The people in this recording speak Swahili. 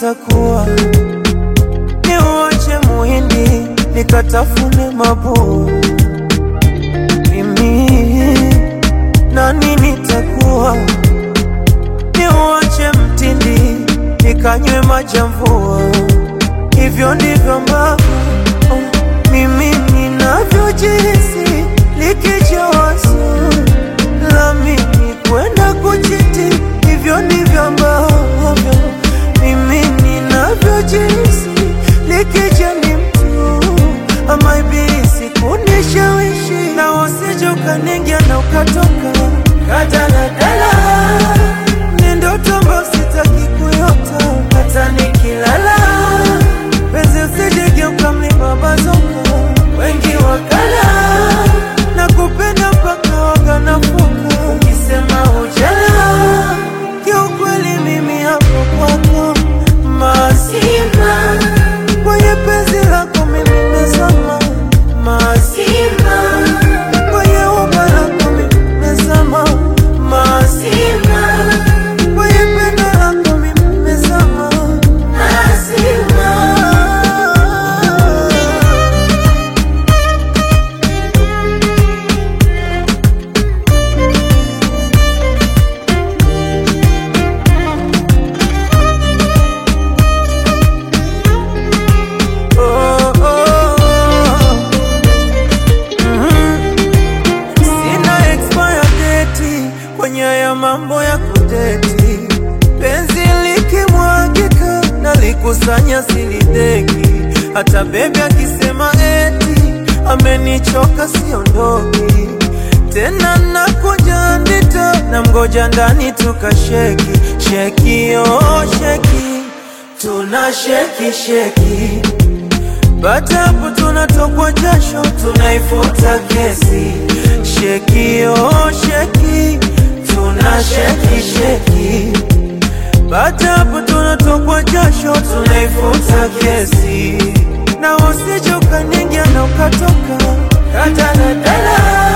nitakuwa niuache muhindi nikatafune mabuu mimi nani nitakuwa niuache mtindi nikanywe maji ya mvua hivyo ndivyo ambavyo oh, mimi ninavyojihisi likija wazo la mimi kwenda kuchiti hivyo ndivyo ambavyo mimi ninavyojihisi likija ni mtu ama ibilisi kunishawishi na usije ukaningia na ukatoka kadaladala ni ndoto ambayo sitaki kuyota hata nikilala penzi usijegeuka mlima bazoka wengi wakala na kupenda mpaka waganafuka ukisema ujala kiukweli mimi hapo kwako mazima kwenye penzi lako mimi nimezama mazima kwenye umba lako mimi nimezama mazima kwenye pendo lako mimi nimezama mazima Oh, oh, oh. Mhm. Sina expire date kwenye haya mambo ya kudeti, penzi likimwagika na likusanya silideki, hata bebi akisema eti amenichoka siondoki tena, nakuja ndita na mgoja ndani tukasheki sheki, oh sheki, tuna sheki sheki baada hapo tunatokwa jasho, tunaifuta kesi. Sheki oh sheki, tuna sheki sheki. Baada hapo tunatokwa jasho, tunaifuta kesi. Na usije ukaningia na ukatoka kadaladala